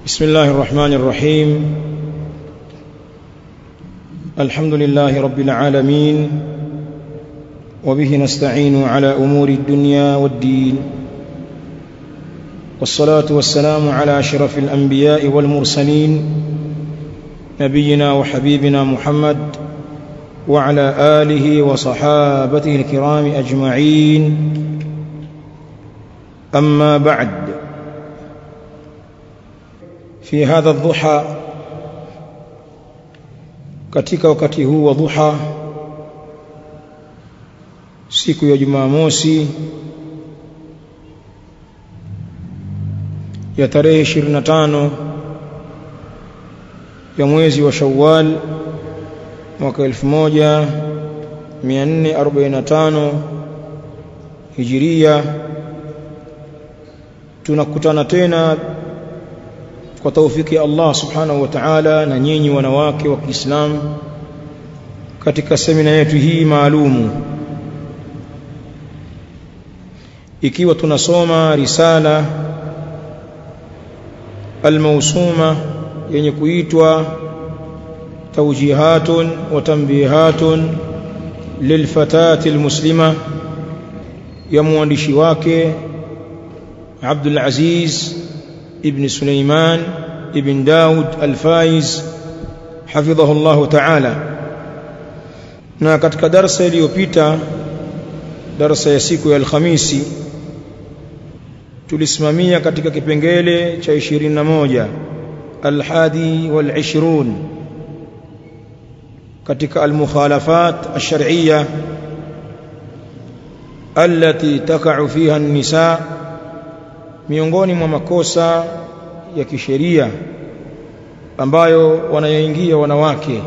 بسم الله الرحمن الرحيم الحمد لله رب العالمين وبه نستعين على أمور الدنيا والدين والصلاة والسلام على أشرف الأنبياء والمرسلين نبينا وحبيبنا محمد وعلى آله وصحابته الكرام أجمعين أما بعد في هذا الضحى katika wakati huu wa dhuha siku ya Jumamosi ya tarehe 25 ya mwezi wa Shawwal mwaka 1445 Hijiria tunakutana tena kwa taufiki ya Allah subhanahu wa ta'ala na nyinyi wanawake wa Kiislamu katika semina yetu hii maalumu ikiwa tunasoma risala almausuma yenye kuitwa tawjihatun wa tanbihatun lilfatati almuslima ya mwandishi wake Abdul Aziz ابن سليمان ابن داود الفايز حفظه الله تعالى na katika darasa iliyopita darasa ya siku ya alhamisi tulisimamia katika kipengele cha 21 alhadi wal20 katika almukhalafat ash-shar'iyya التي تقع فيها النساء miongoni mwa makosa ya kisheria ambayo wanayoingia wanawake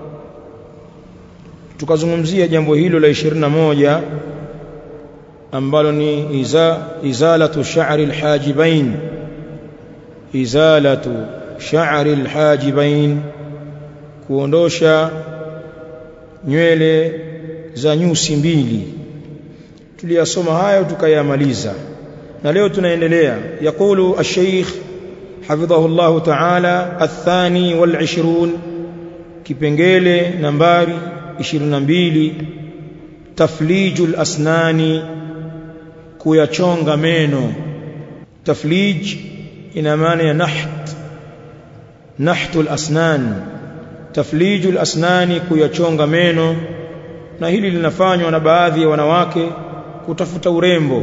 tukazungumzia jambo hilo la 21 ambalo ni iza, izalatu sha'ri alhajibain izalatu sha'ri alhajibain kuondosha nywele za nyusi mbili tuliyasoma hayo tukayamaliza na leo tunaendelea yakulu الشيخ حفظه الله تعالى الثاني والعشرون kipengele nambari 22 taflijul asnani kuyachonga meno taflij ina maana ya naht nahtul asnan taflijul asnani kuyachonga meno na hili linafanywa na baadhi ya wanawake kutafuta urembo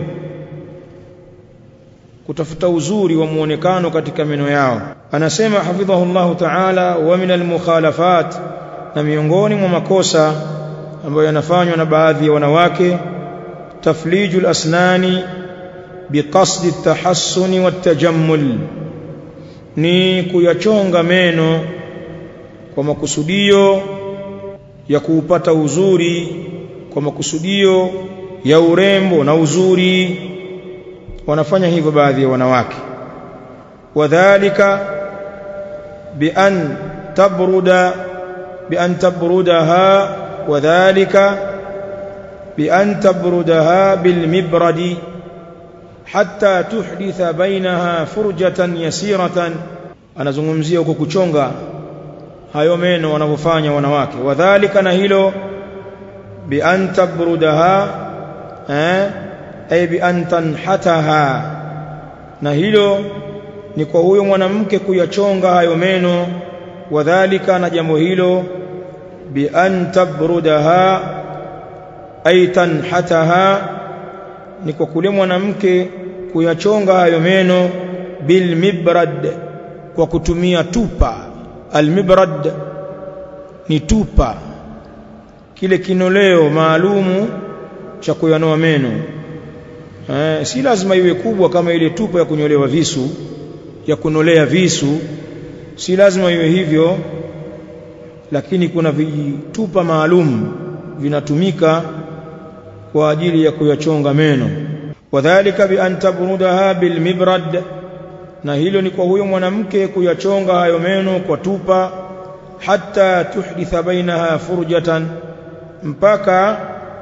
kutafuta uzuri wa muonekano katika meno yao anasema hafidhahullahu ta'ala wa min almukhalafat na miongoni mwa makosa ambayo yanafanywa na baadhi ya wanawake taflijul asnani biqasdi at-tahassuni wat-tajammul ni kuyachonga meno kwa makusudio ya kuupata uzuri kwa makusudio ya urembo na uzuri wanafanya hivyo baadhi ya wanawake wadhālika bian tabruda bian tabrudaha wadhālika bian tabrudaha bilmibradi hatta tuhditha bainaha furjatan yasiratan anazungumzia huko kuchonga hayo meno wanavyofanya wanawake wadhālika na hilo bian tabrudaha eh ay bi an tanhataha na hilo ni kwa huyo mwanamke kuyachonga hayo meno wadhālika na jambo hilo bi an tabrudaha ay tanhataha ni kwa kule mwanamke kuyachonga hayo meno bil mibrad kwa kutumia tupa al mibrad ni tupa kile kinoleo maalumu cha kuyanoa meno Eh, si lazima iwe kubwa kama ile tupa ya kunyolewa visu ya kunolea visu si lazima iwe hivyo lakini kuna vitupa maalum vinatumika kwa ajili ya kuyachonga meno wadhālika bi an tabrudaha bil mibrad na hilo ni kwa huyo mwanamke kuyachonga hayo meno kwa tupa hatta tuhditha bainaha furjatan mpaka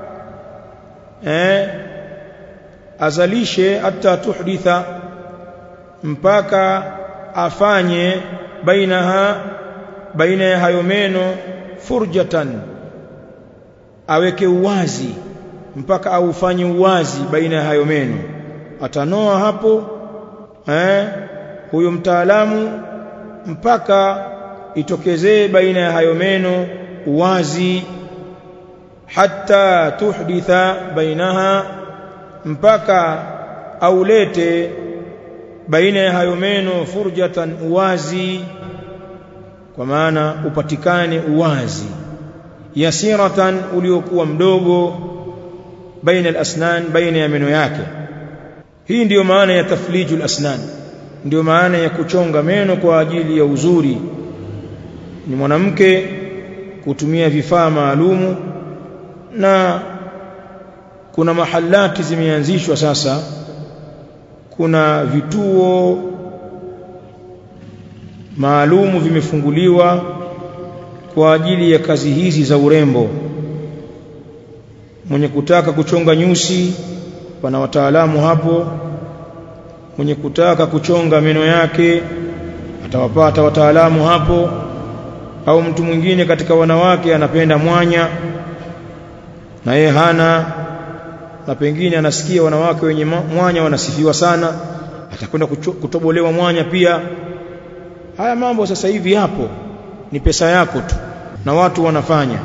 eh azalishe hata tuhditha mpaka afanye bainaha baina ya hayo meno furjatan aweke uwazi mpaka aufanye uwazi baina ya hayo meno atanoa hapo eh huyo mtaalamu mpaka itokezee baina ya hayo meno uwazi hatta tuhditha bainaha mpaka aulete baina ya hayo meno furjatan uwazi kwa maana upatikane uwazi yasiratan uliokuwa mdogo baina al-asnan baina ya meno yake hii ndiyo maana ya taflijul asnan ndiyo maana ya kuchonga meno kwa ajili ya uzuri ni mwanamke kutumia vifaa maalumu na kuna mahalati zimeanzishwa sasa kuna vituo maalumu vimefunguliwa kwa ajili ya kazi hizi za urembo mwenye kutaka kuchonga nyusi pana wataalamu hapo mwenye kutaka kuchonga meno yake atawapata wataalamu hapo au mtu mwingine katika wanawake anapenda mwanya na yeye hana na pengine anasikia wanawake wenye mwanya wanasifiwa sana atakwenda kutobolewa mwanya pia haya mambo sasa hivi yapo ni pesa yako tu na watu wanafanya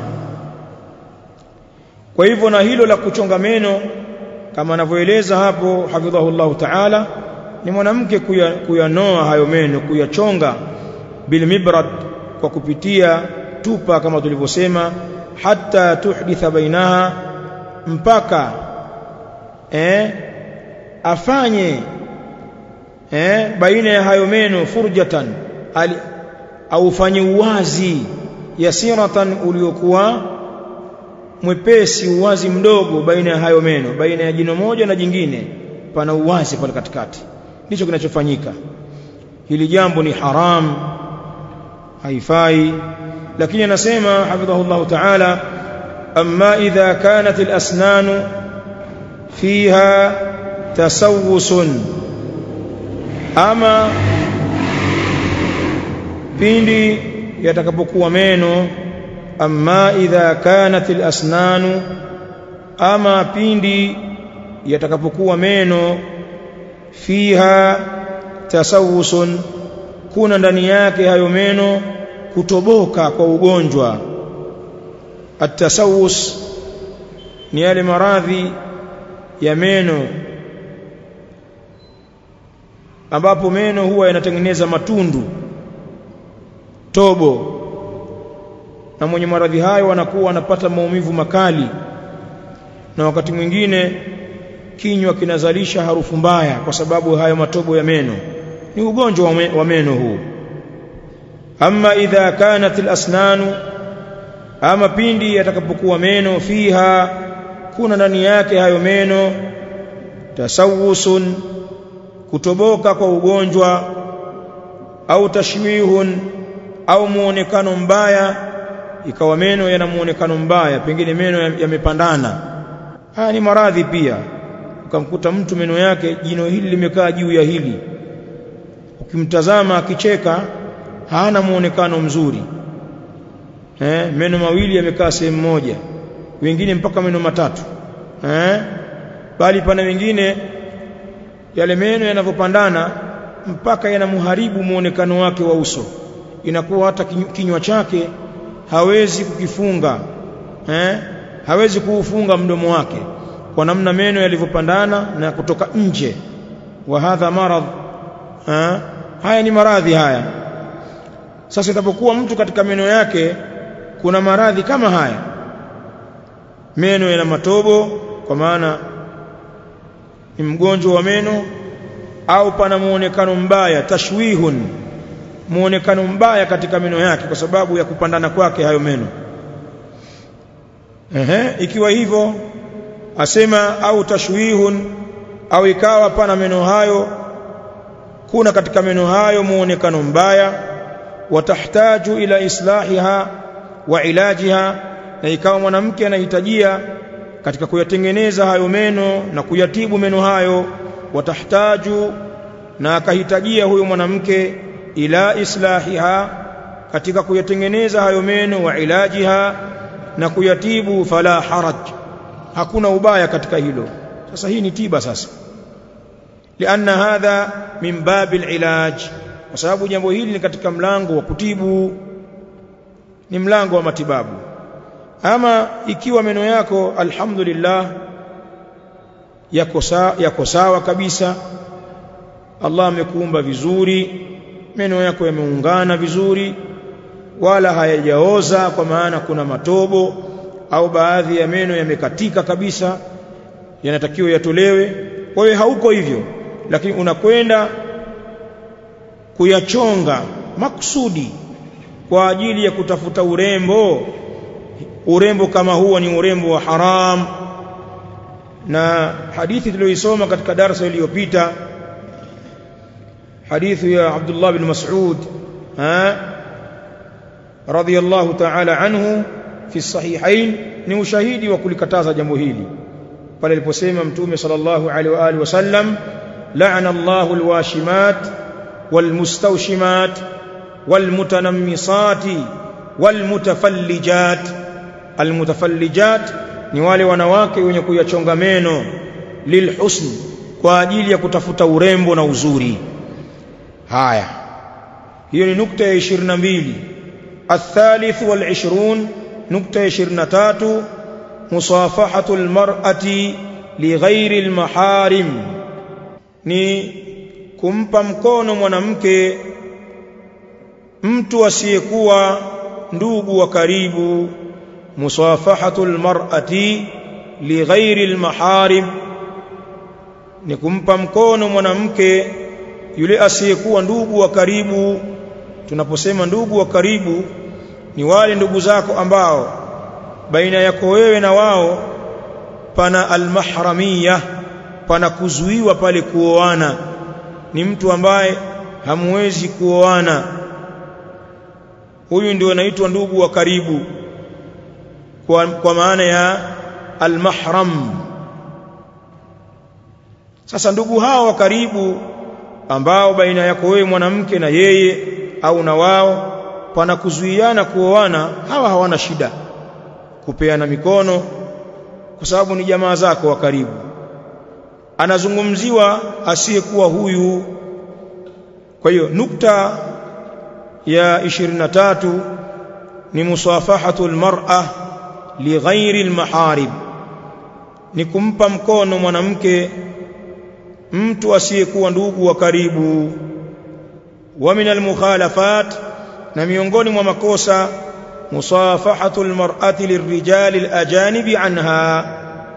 kwa hivyo na hilo la kuchonga meno kama anavyoeleza hapo hafidhahullahu ta'ala ni mwanamke kuyanoa hayo meno kuyachonga bil mibrad kwa kupitia tupa kama tulivyosema hata tuhditha bainaha mpaka eh afanye eh baina ya hayo meno furjatan ali au fanye uwazi yasiratan uliokuwa mwepesi uwazi mdogo baina ya hayo meno baina ya jino moja na jingine pana uwazi pale katikati ndicho kinachofanyika hili jambo ni haram haifai lakini anasema hafidhahullah ta'ala amma idha kanat al-asnan fiha tasawusun ama pindi yatakapokuwa meno amma idha kanat al-asnan ama pindi yatakapokuwa meno fiha tasawusun kuna ndani yake hayo meno kutoboka kwa ugonjwa atasawus ni yale maradhi ya meno ambapo meno huwa yanatengeneza matundu tobo na mwenye maradhi hayo anakuwa anapata maumivu makali na wakati mwingine kinywa kinazalisha harufu mbaya kwa sababu hayo matobo ya meno ni ugonjwa wa meno huu amma idha kanat al-asnanu ama pindi yatakapokuwa meno fiha kuna ndani yake hayo meno tasawusun kutoboka kwa ugonjwa au tashwihun au muonekano mbaya ikawa meno yana muonekano mbaya pengine meno yamepandana haya ni maradhi pia ukamkuta mtu meno yake jino hili limekaa juu ya hili ukimtazama akicheka hana muonekano mzuri eh meno mawili yamekaa sehemu moja wengine mpaka meno matatu eh bali pana wengine yale meno yanavyopandana mpaka yanamharibu muonekano wake wa uso inakuwa hata kinywa chake hawezi kukifunga eh hawezi kuufunga mdomo wake kwa namna meno yalivyopandana na kutoka nje wa hadha marad eh haya ni maradhi haya sasa itapokuwa mtu katika meno yake kuna maradhi kama haya meno yana matobo kwa maana ni mgonjwa wa meno au pana muonekano mbaya tashwihun muonekano mbaya katika meno yake kwa sababu ya kupandana kwake hayo meno ehe ikiwa hivyo asema au tashwihun au ikawa pana meno hayo kuna katika meno hayo muonekano mbaya watahtaju ila islahiha wa ilajiha na ikawa mwanamke anahitajia katika kuyatengeneza hayo meno na kuyatibu meno hayo watahtaju na akahitajia huyo mwanamke ila islahiha katika kuyatengeneza hayo meno wa ilajiha na kuyatibu fala haraj hakuna ubaya katika hilo sasa hii ni tiba sasa lianna hadha min babil ilaj kwa sababu jambo hili ni katika mlango wa kutibu ni mlango wa matibabu ama ikiwa meno yako alhamdulillah yako sawa yako sawa kabisa Allah amekuumba vizuri meno yako yameungana vizuri wala hayajaoza kwa maana kuna matobo au baadhi ya meno yamekatika kabisa yanatakiwa yatolewe wewe hauko hivyo lakini unakwenda kuyachonga maksudi kwa ajili ya kutafuta urembo urembo kama huo ni urembo wa haram na hadithi tuliyoisoma katika darasa iliyopita hadithi ya Abdullah bin Mas'ud ha radiyallahu ta'ala anhu fi sahihain ni ushahidi wa kulikataza jambo hili pale aliposema mtume sallallahu alaihi wa alihi wasallam la'ana Allahu alwashimat walmustawshimat walmutanammisati walmutafallijat almutafallijat ni wale wanawake wenye kuyachonga meno lilhusn kwa ajili ya kutafuta urembo na uzuri haya hiyo ni nukta ya 22 الثالث والعشرون نكتة 23 مصافحة المرأة لغير المحارم ni kumpa mkono mwanamke mtu asiyekuwa ndugu wa karibu musafahatul mar'ati lighairi almaharim ni kumpa mkono mwanamke yule asiyekuwa ndugu wa karibu tunaposema ndugu wa karibu ni wale ndugu zako ambao baina yako wewe na wao pana almahramiyah pana kuzuiwa pale kuoana ni mtu ambaye hamwezi kuoana huyu ndio anaitwa ndugu wa karibu kwa, kwa maana ya almahram sasa ndugu hao wa karibu ambao baina yako wewe mwanamke na yeye au na wao pana kuzuiana kuoana hawa hawana shida kupeana mikono kwa sababu ni jamaa zako wa karibu anazungumziwa asiyekuwa huyu kwa hiyo nukta ya 23 ni musafahatu almar'a lighairi almaharib ni kumpa mkono mwanamke mtu asiyekuwa ndugu wa karibu wa min almukhalafat na miongoni mwa makosa musafahatu almar'ati lirrijali alajanibi anha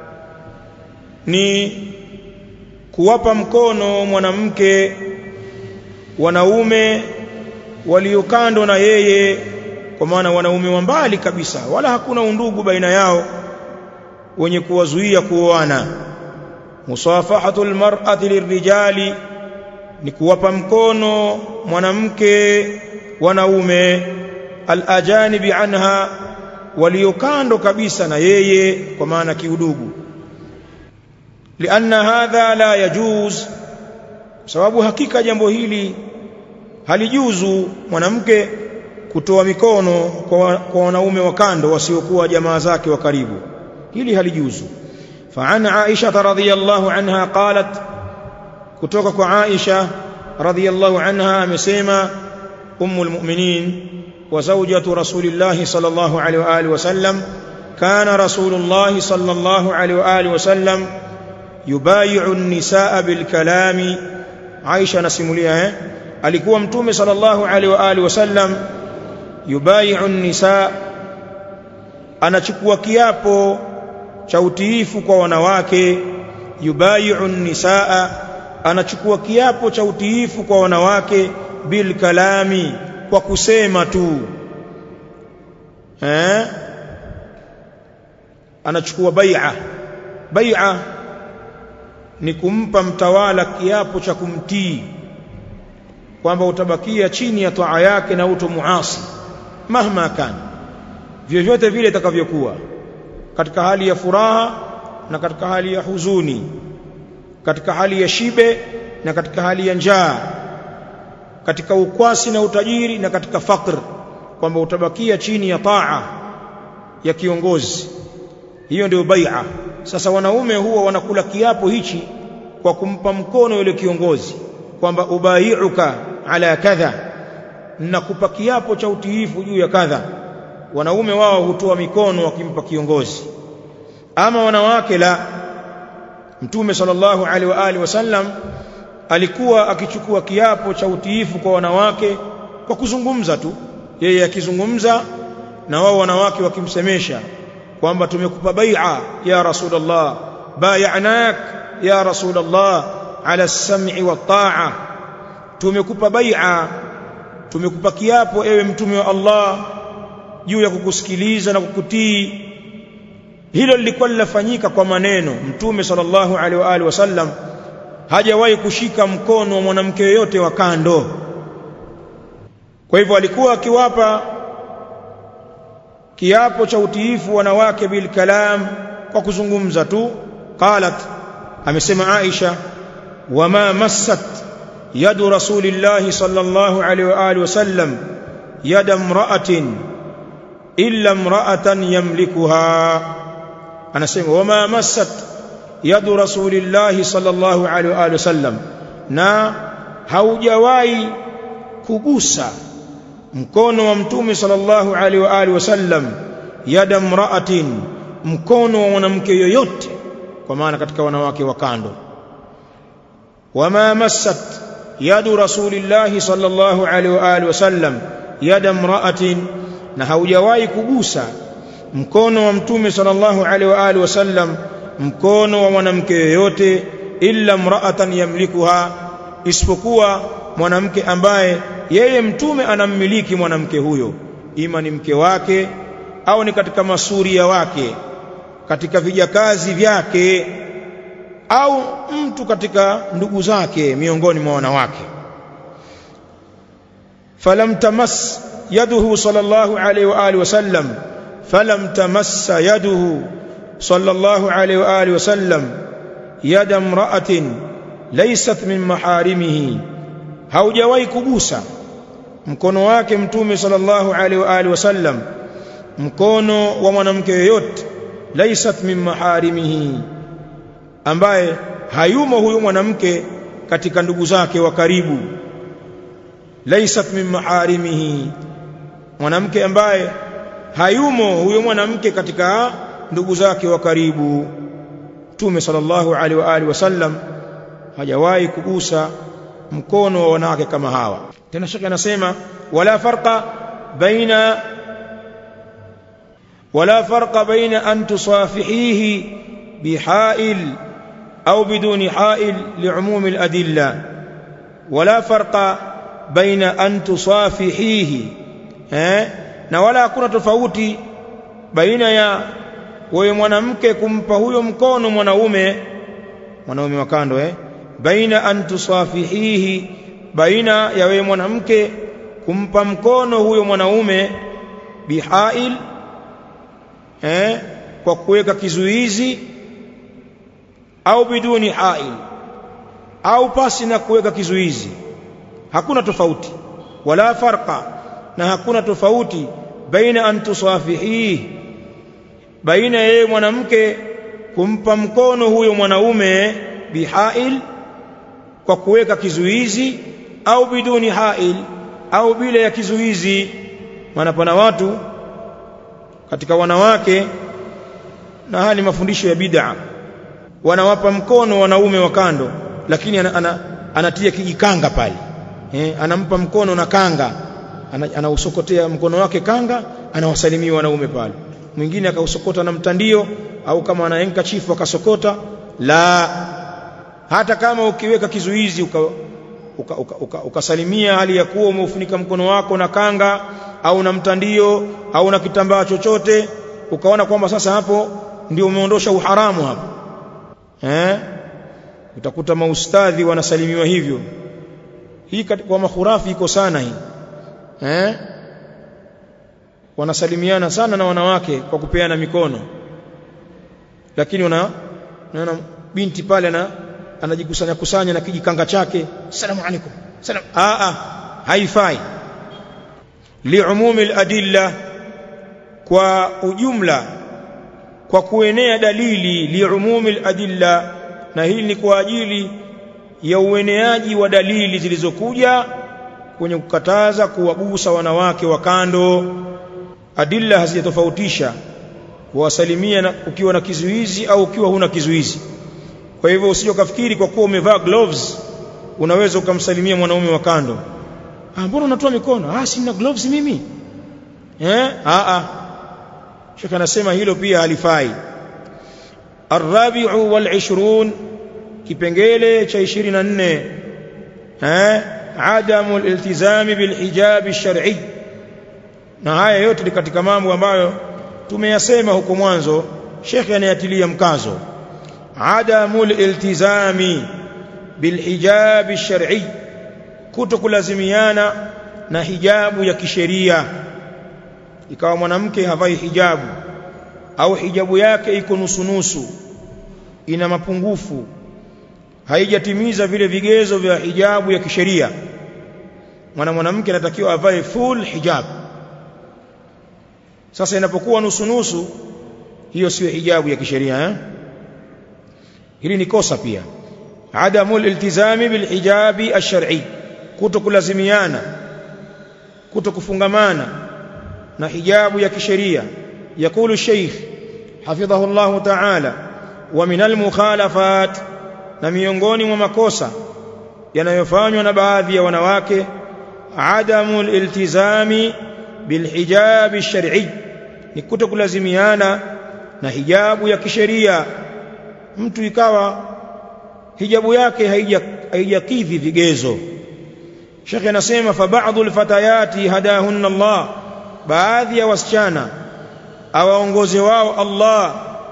ni kuwapa mkono mwanamke wanaume waliokando na yeye kwa maana wanaume wa mbali kabisa wala hakuna undugu baina yao wenye kuwazuia kuoana musafahatu almar'ati lirrijali ni kuwapa mkono mwanamke wanaume alajanibi anha waliokando kabisa na yeye kwa maana kiudugu lianna hadha la yajuz sababu hakika jambo hili halijuzu mwanamke kutoa mikono kwa, kwa wanaume wa kando wasiokuwa jamaa zake wa karibu hili halijuzu فعن عائشة رضي الله عنها قالت كتوك عائشة رضي الله عنها مسيما أم المؤمنين وزوجة رسول الله صلى الله عليه وآله وسلم كان رسول الله صلى الله عليه وآله وسلم يبايع النساء بالكلام عائشة نسموليها alikuwa mtume sallallahu alaihi wa alihi wasallam yubai'u nisa anachukua kiapo cha utiifu kwa wanawake yubai'u nisaa anachukua kiapo cha utiifu kwa wanawake bil kalami kwa kusema tu eh anachukua bai'a bai'a ni kumpa mtawala kiapo cha kumtii kwamba utabakia chini ya taa yake na utomuasi mahma kan vyovyote vile itakavyokuwa katika hali ya furaha na katika hali ya huzuni katika hali ya shibe na katika hali ya njaa katika ukwasi na utajiri na katika fakr kwamba utabakia chini ya taa ya kiongozi hiyo ndio bai'a sasa wanaume huwa wanakula kiapo hichi kwa kumpa mkono yule kiongozi kwamba ubai'uka ala kadha nakupa kiapo cha utiifu juu ya kadha wanaume wao hutoa mikono wakimpa kiongozi ama wanawake la mtume sallallahu alaihi wa alihi wasallam alikuwa akichukua kiapo cha utiifu kwa wanawake kwa kuzungumza tu yeye akizungumza na wao wanawake wakimsemesha kwamba tumekupa bai'a ya rasulullah bay'anak ya rasulullah ala as-sam'i wa ta'a tumekupa bai'a tumekupa kiapo ewe mtume wa Allah juu ya kukusikiliza na kukutii hilo lilikuwa linafanyika kwa maneno mtume sallallahu alaihi wa alihi wasallam hajawahi kushika mkono wa mwanamke yoyote wa kando kwa hivyo alikuwa akiwapa kiapo cha utiifu wanawake bil kalam kwa kuzungumza tu qalat amesema Aisha wama massat yadu rasulillah sallallahu alaihi wa alihi wasallam yada imra'atin illa imra'atan yamlikuha anasema wama massat yadu rasulillah sallallahu alaihi wa alihi wasallam na haujawahi kugusa mkono wa mtume sallallahu alaihi wa alihi wasallam yada mraatin mkono wa mwanamke yoyote kwa maana katika wanawake wa kando wama massat yadu rasulillah sallallahu alaihi wa alihi wasallam yada mraatin na haujawahi kugusa mkono wa mtume sallallahu alaihi wa alihi wasallam mkono wa mwanamke yoyote illa mraatan yamlikuha isipokuwa mwanamke ambaye yeye mtume anammiliki mwanamke huyo ima ni mke wake au ni katika masuria wake katika vijakazi vyake au mtu katika ndugu zake miongoni mwa wanawake falam tamas yaduhu sallallahu alayhi wa alihi wasallam falam tamassa yaduhu sallallahu alayhi wa alihi wasallam yada imra'atin laysat min maharimihi haujawahi kugusa mkono wake mtume sallallahu alaihi wa alihi wasallam mkono wa mwanamke yoyote laisat min maharimihi ambaye hayumo huyo mwanamke katika ndugu zake wa karibu laisat min maharimihi mwanamke ambaye hayumo huyo mwanamke katika ndugu zake wa karibu mtume sallallahu alaihi wa alihi wasallam hajawahi kugusa mkono wa wanawake kama hawa tena shaka anasema wala farqa baina wala farqa baina an tusafihihi bihail au biduni hail liumum aladilla wala farqa baina an tusafihihi eh na wala hakuna tofauti baina ya wewe mwanamke kumpa huyo mkono mwanaume mwanaume wa kando eh baina an tusafihihi baina ya wewe mwanamke kumpa mkono huyo mwanaume bihail eh kwa kuweka kizuizi au biduni hail au pasi na kuweka kizuizi hakuna tofauti wala farqa na hakuna tofauti baina an tusafihihi baina yeye mwanamke kumpa mkono huyo mwanaume bihail kwa kuweka kizuizi au biduni hail au bila ya kizuizi maana pana watu katika wanawake na haya ni mafundisho ya bid'a wanawapa mkono wanaume wa kando lakini ana, ana, anatia kijikanga pale eh, anampa mkono na kanga anausokotea ana mkono wake kanga anawasalimia wanaume pale mwingine akausokota na mtandio au kama anaenka chifu akasokota la hata kama ukiweka kizuizi uka ukasalimia uka, uka, uka hali ya kuwa umeufunika mkono wako na kanga au na mtandio au na kitambaa chochote ukaona kwamba sasa hapo ndio umeondosha uharamu hapo eh utakuta maustadhi wanasalimiwa hivyo hii kwa mahurafi iko sana hii eh wanasalimiana sana na wanawake kwa kupeana mikono lakini una naona binti pale na anajikusanya kusanya na kijikanga chake salamu alaikum salam a a haifai liumumi aladilla kwa ujumla kwa kuenea dalili liumumi aladilla na hili ni kwa ajili ya ueneaji wa dalili zilizokuja kwenye kukataza kuwagusa wanawake wa kando adilla hazijatofautisha kuwasalimia na ukiwa na kizuizi au ukiwa huna kizuizi kwa hivyo usije ukafikiri kwa kuwa umevaa gloves unaweza ukamsalimia mwanaume wa kando ah mbona unatoa mikono ah sina gloves mimi eh ah ah shaka anasema hilo pia halifai arabi'u wal 20 kipengele cha 24 eh adamu al-iltizami bil hijab ash-shar'i na haya yote ni katika mambo ambayo tumeyasema huko mwanzo shekhe anayatilia mkazo adamu al-iltizami bil hijab ash-shar'i kutokulazimiana na hijabu ya kisheria ikawa mwanamke havai hijabu au hijabu yake iko nusu nusu ina mapungufu haijatimiza vile vigezo vya hijabu ya kisheria mwana mwanamke anatakiwa avae full hijab sasa inapokuwa nusu nusu hiyo sio hijabu ya kisheria eh? hili ni kosa pia adamu iltizami bil hijabi ash-shar'i kutokulazimiana kutokufungamana na hijabu ya kisheria yakulu sheikh hafidhahu Allah ta'ala wa min al-mukhalafat na miongoni mwa makosa yanayofanywa na baadhi ya wanawake adamu iltizami bilhijab ash-shar'i ni kutokulazimiana na hijabu ya kisheria mtu ikawa hijabu yake haijakidhi vigezo Sheikh anasema fa ba'dhu al-fatayati hadahunna Allah baadhi ya wasichana awaongoze wao Allah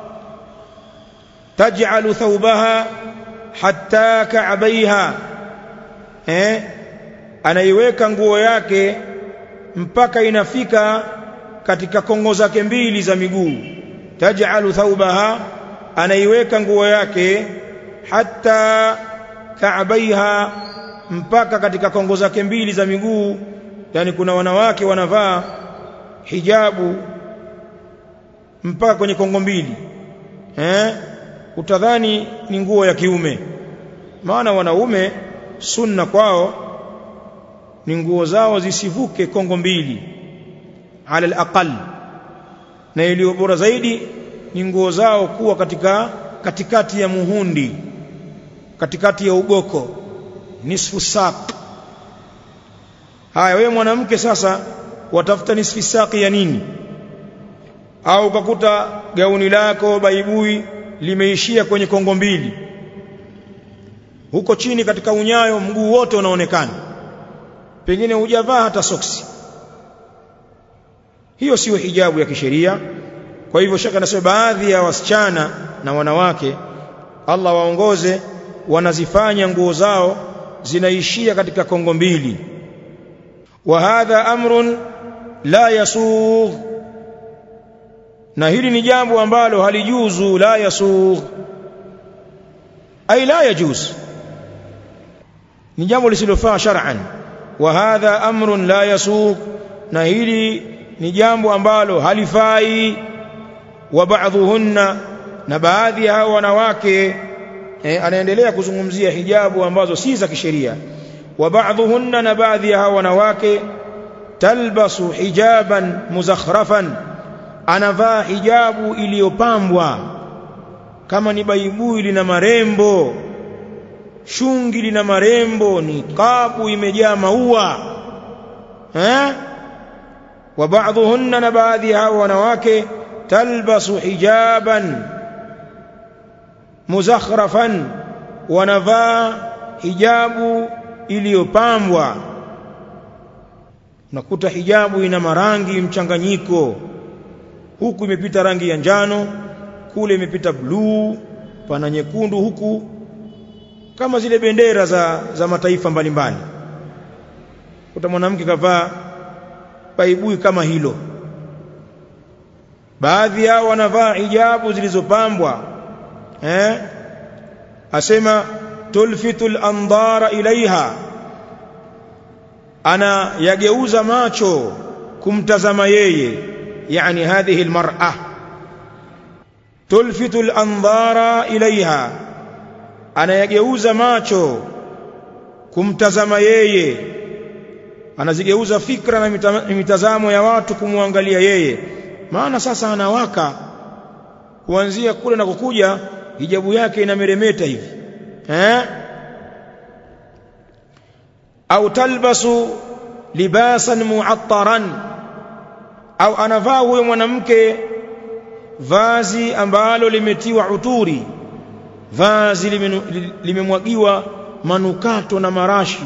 taj'alu thawbaha hatta ka'bayha eh anaiweka nguo yake mpaka inafika katika kongo zake mbili za miguu taj'alu thawbaha anaiweka nguo yake hatta ka'bayha mpaka katika kongo zake mbili za miguu yani kuna wanawake wanavaa hijabu mpaka kwenye kongo mbili eh utadhani ni nguo ya kiume maana wanaume sunna kwao ni nguo zao zisivuke kongo mbili ala alaqal na iliyo bora zaidi ni nguo zao kuwa katika katikati ya muhundi katikati ya ugoko nisfu saq haya wewe mwanamke sasa watafuta nisfu saqi ya nini au ukakuta gauni lako baibui limeishia kwenye kongo mbili huko chini katika unyayo mguu wote unaonekana pengine hujavaa hata soksi hiyo sio hijabu ya kisheria kwa hivyo shaka nasema baadhi ya wasichana na wanawake Allah waongoze wanazifanya nguo zao zinaishia katika kongo mbili wa hadha amrun la yasugh na hili ni jambo ambalo halijuzu la yasugh ay la yajuz ni jambo lisilofaa shar'an wa hadha amrun la yasugh na hili ni jambo ambalo halifai wa ba'dhuhunna na baadhi ya hao wanawake eh, anaendelea kuzungumzia hijabu ambazo si za kisheria wa ba'dhuhunna na baadhi ya hao wanawake talbasu hijaban muzakhrafan anavaa hijabu iliyopambwa kama ni baibui lina marembo shungi lina marembo ni kabu imejaa maua eh wa ba'dhuhunna na baadhi ya hao wanawake talbasu hijaban muzakhrafan wanavaa hijabu iliyopambwa nakuta hijabu ina marangi mchanganyiko huku imepita rangi ya njano kule imepita bluu pana nyekundu huku kama zile bendera za, za mataifa mbalimbali kuta mwanamke kavaa baibui kama hilo baadhi yao wanavaa hijabu zilizopambwa eh asema tulfitul andara ilaiha ana yageuza macho kumtazama yeye yani hadhihi almar'a tulfitu al-anzara ilaiha anayageuza macho kumtazama yeye anazigeuza fikra na mitazamo ya watu kumwangalia yeye maana sasa anawaka kuanzia kule na kukuja hijabu yake inameremeta hivi eh au talbasu libasan mu'attaran au anavaa huyo mwanamke vazi ambalo limetiwa uturi vazi limemwagiwa manukato na marashi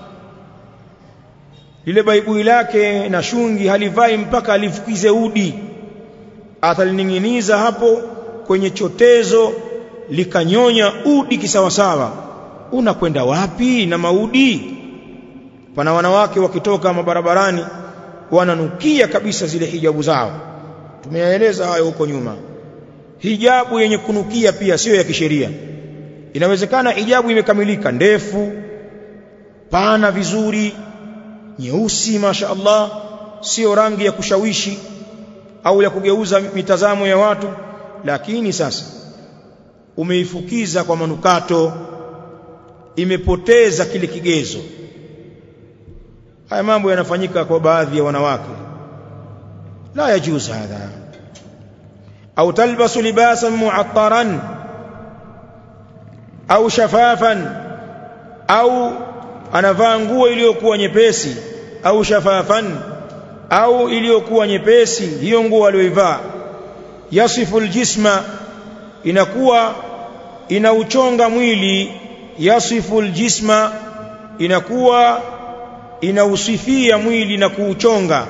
lile baibui lake na shungi halivai mpaka alifukize udi atalining'iniza hapo kwenye chotezo likanyonya udi kisawasawa unakwenda wapi na maudi pana wanawake wakitoka mabarabarani wananukia kabisa zile hijabu zao tumeyaeleza hayo huko nyuma hijabu yenye kunukia pia sio ya kisheria inawezekana hijabu imekamilika ndefu pana vizuri nyeusi masha Allah sio rangi ya kushawishi au ya kugeuza mitazamo ya watu lakini sasa umeifukiza kwa manukato imepoteza kile kigezo haya mambo yanafanyika kwa baadhi ya wanawake la yajuz hadha au talbasu libasan mu'attaran au shafafan au anavaa nguo iliyokuwa nyepesi au shafafan au iliyokuwa nyepesi hiyo nguo aliyoivaa yasifu aljisma inakuwa inauchonga mwili yasifu aljisma inakuwa inausifia mwili na kuuchonga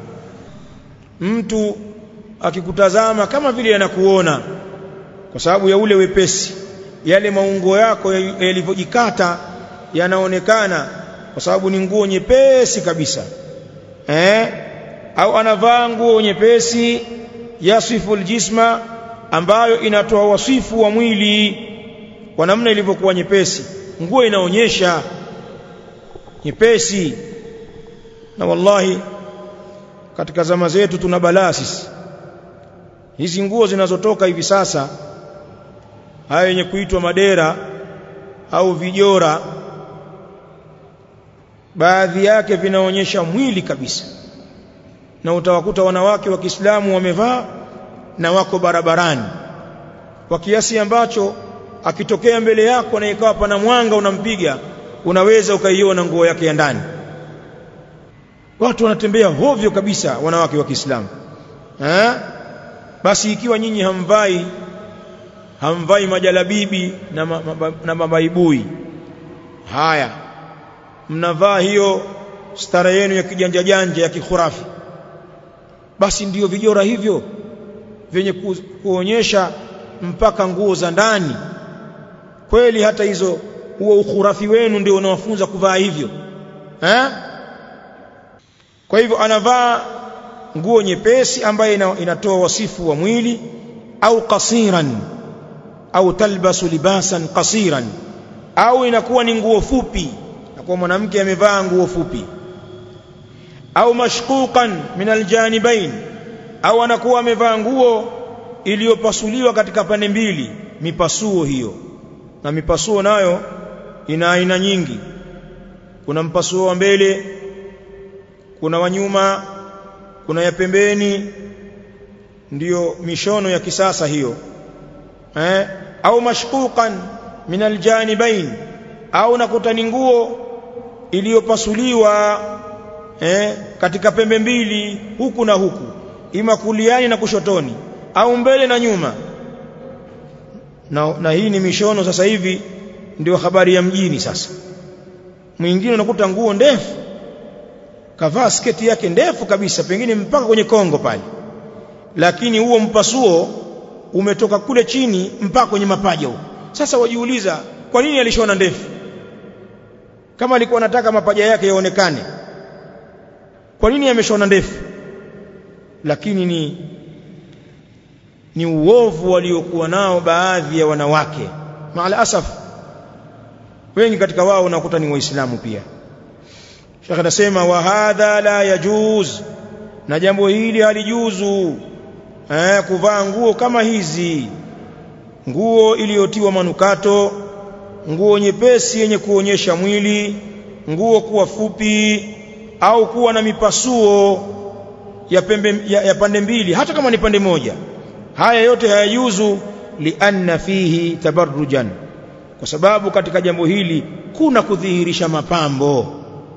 mtu akikutazama kama vile anakuona kwa sababu ya ule wepesi yale maungo yako yalivyojikata yanaonekana kwa sababu ni nguo nyepesi kabisa eh au anavaa nguo nyepesi yasifu aljisma ambayo inatoa wasifu wa mwili kwa namna ilivyokuwa nyepesi nguo inaonyesha nyepesi na wallahi katika zama zetu tuna balaa sisi hizi nguo zinazotoka hivi sasa haya yenye kuitwa madera au vijora baadhi yake vinaonyesha mwili kabisa na utawakuta wanawake wa Kiislamu wamevaa na wako barabarani kwa kiasi ambacho akitokea mbele yako na ikawa pana mwanga unampiga unaweza ukaiona nguo yake ya ndani watu wanatembea hovyo kabisa wanawake wa Kiislamu eh basi ikiwa nyinyi hamvai hamvai majalabibi na, ma, ma, na mabaibui haya mnavaa hiyo stara yenu ya kijanja janja ya kikhurafi basi ndiyo vijora hivyo vyenye ku, kuonyesha mpaka nguo za ndani kweli hata hizo huo ukhurafi wenu ndio unawafunza kuvaa hivyo eh kwa hivyo anavaa nguo nyepesi ambayo inatoa wasifu wa mwili au qasiran au talbasu libasan qasiran au inakuwa ni nguo fupi kwa mwanamke amevaa nguo fupi au mashquqan min aljanibain au anakuwa amevaa nguo iliyopasuliwa katika pande mbili mipasuo hiyo na mipasuo nayo ina aina nyingi kuna mpasuo wa mbele kuna wa nyuma kuna ya pembeni ndiyo mishono ya kisasa hiyo eh au mashquqan min aljanibain au nakuta ni nguo iliyopasuliwa eh katika pembe mbili huku na huku ima kuliani na kushotoni au mbele na nyuma na, na hii ni mishono sasa hivi ndio habari ya mjini sasa mwingine unakuta nguo ndefu kavaa sketi yake ndefu kabisa pengine mpaka kwenye kongo pale lakini huo mpasuo umetoka kule chini mpaka kwenye mapaja huko sasa wajiuliza kwa nini alishona ndefu kama alikuwa anataka mapaja yake yaonekane kwa nini ameshona ndefu lakini ni ni uovu waliokuwa nao baadhi ya wanawake maala asaf wengi katika wao unakuta ni waislamu pia Sheikh anasema wa hadha la yajuz na jambo hili halijuzu eh kuvaa nguo kama hizi nguo iliyotiwa manukato nguo nyepesi yenye kuonyesha mwili nguo kuwa fupi au kuwa na mipasuo ya, pembe, ya, ya pande mbili hata kama ni pande moja haya yote hayajuzu lianna fihi tabarrujan kwa sababu katika jambo hili kuna kudhihirisha mapambo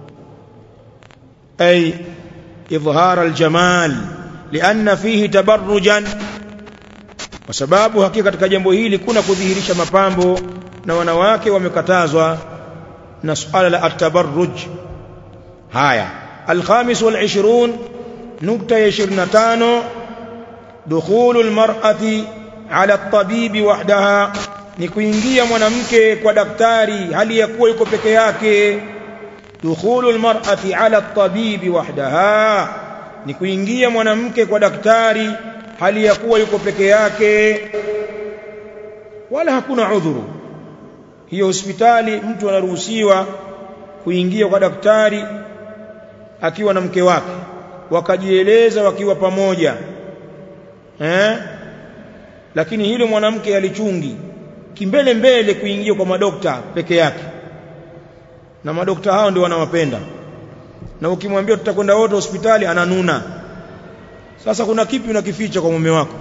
ay idhhar aljamal lianna fihi tabarrujan kwa sababu hakika katika jambo hili kuna kudhihirisha mapambo na wanawake wamekatazwa na suala la atabarruj haya alkhamis wal 20 nukta ya 25 dukhulu almar'ati ala at-tabibi wahdaha ni kuingia mwanamke kwa daktari hali ya kuwa yuko peke yake dukhulu almar'ati ala at-tabibi wahdaha ni kuingia mwanamke kwa daktari hali ya kuwa yuko peke yake wala hakuna udhuru hiyo hospitali mtu anaruhusiwa kuingia kwa daktari akiwa na mke wake wakajieleza wakiwa pamoja eh lakini hilo mwanamke alichungi kimbele mbele kuingia kwa madokta peke yake na madokta hao ndio wanawapenda na ukimwambia tutakwenda wote hospitali ananuna sasa kuna kipi unakificha kwa mume wako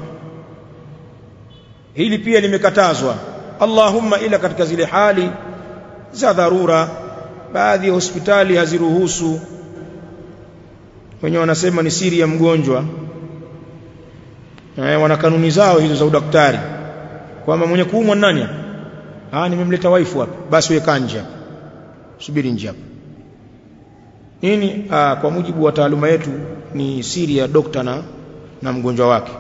hili pia limekatazwa Allahumma ila katika zile hali za dharura baadhi ya hospitali haziruhusu wenyewe wanasema ni siri ya mgonjwa eh, wana kanuni zao hizo za udaktari kwamba mwenye kuumwa nani ah nimemleta waifu hapa basi weka nje hapa subiri nje hapa nini ah, kwa mujibu wa taaluma yetu ni siri ya dokta na, na mgonjwa wake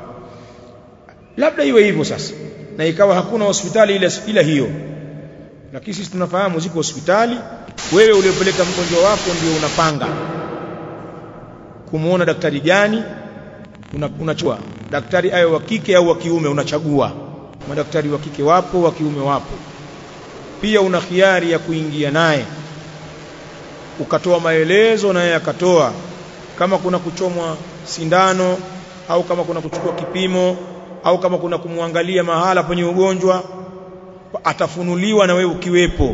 labda iwe hivyo sasa na ikawa hakuna hospitali ila, ila hiyo lakini sisi tunafahamu ziko hospitali wewe uliopeleka mgonjwa wako ndio unapanga kumuona daktari gani unachua una daktari ayo wa kike au wa kiume unachagua madaktari wa kike wapo wa kiume wapo pia una khiari ya kuingia naye ukatoa maelezo naye akatoa kama kuna kuchomwa sindano au kama kuna kuchukua kipimo au kama kuna kumwangalia mahala penye ugonjwa atafunuliwa na wewe ukiwepo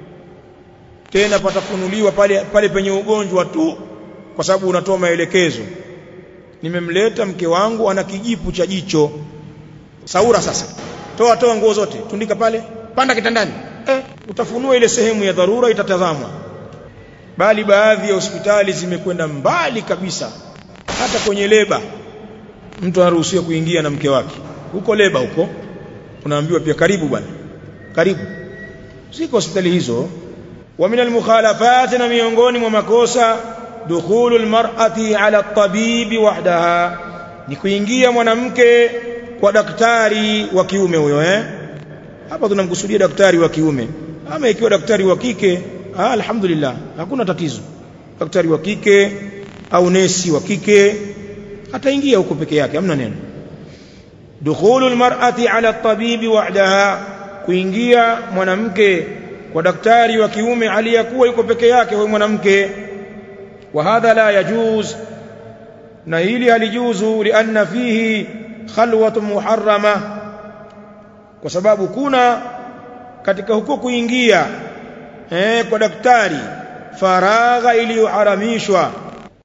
tena patafunuliwa pale pale penye ugonjwa tu kwa sababu unatoa maelekezo nimemleta mke wangu ana kijipu cha jicho saura sasa toa toa nguo zote tundika pale panda kitandani eh, utafunua ile sehemu ya dharura itatazamwa bali baadhi ya hospitali zimekwenda mbali kabisa hata kwenye leba mtu anaruhusiwa kuingia na mke wake huko leba huko unaambiwa pia karibu bwana karibu ziko hospitali hizo wa min almukhalafat na miongoni mwa makosa dukhulu almar'ati ala at-tabibi wahdaha ni kuingia mwanamke kwa daktari wa kiume huyo eh hapa tunamkusudia daktari wa kiume ama ikiwa daktari wa kike ah, alhamdulillah hakuna tatizo daktari wa kike au nesi wa kike ataingia huko peke yake hamna neno dukhulu almar'ati ala at-tabibi wahdaha kuingia mwanamke kwa daktari wa kiume aliyakuwa yuko peke yake huyo mwanamke wa hadha la yajuz na hili halijuzu lianna fihi khalwatun muharrama kwa sababu kuna katika huko kuingia eh, kwa daktari faragha iliyoharamishwa